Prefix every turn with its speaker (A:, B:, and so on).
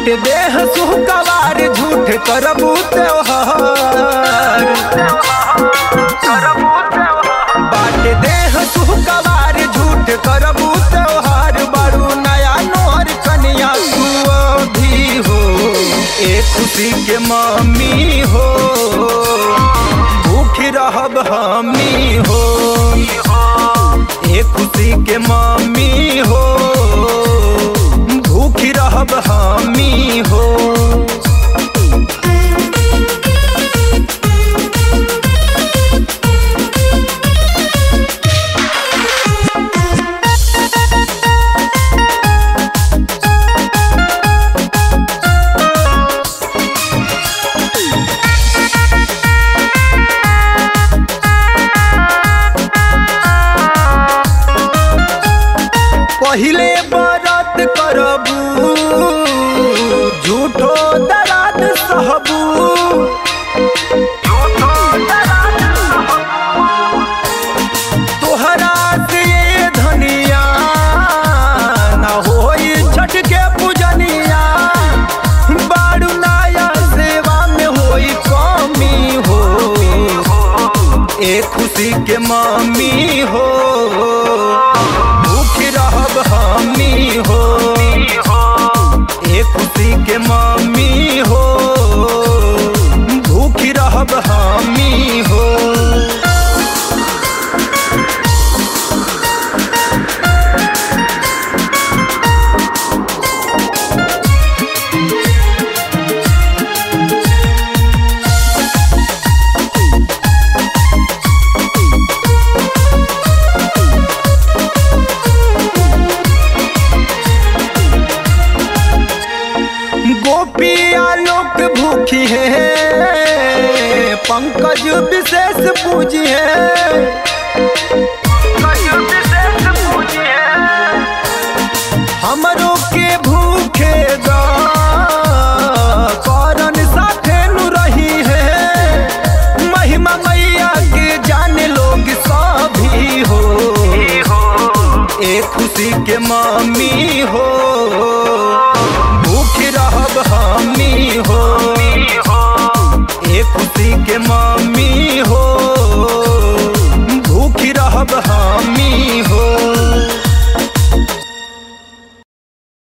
A: बाटे देह सुहकवार झूठ करबू त्योहार बाटे देह सुहकवार झूठ करबू त्योहार बड़ू नया नोहर कनिया तू भी हो एक खुशी के मम्मी हो भूख रहब हमी हो एक खुशी के मम्मी हो भूख रहब हमी हो पहिले बरत करबू झूठो दराद सहबू तोहरा से ये धनिया ना होई छठ के पूजनिया बारू नाया सेवा में होई कमी हो एक खुशी के मम्मी हो भूख रहब हमी हो एक खुशी के मम्मी हो भूख रहब हमी हो गोपिया लोक भूखी है पंकज विशेष पूजी है हमरो के भूखे गा करन साथे नु रही है महिमा मैया के जाने लोग सभी हो एक खुशी के मम्मी हो भूख रहब हमी हो एक खुशी के माँ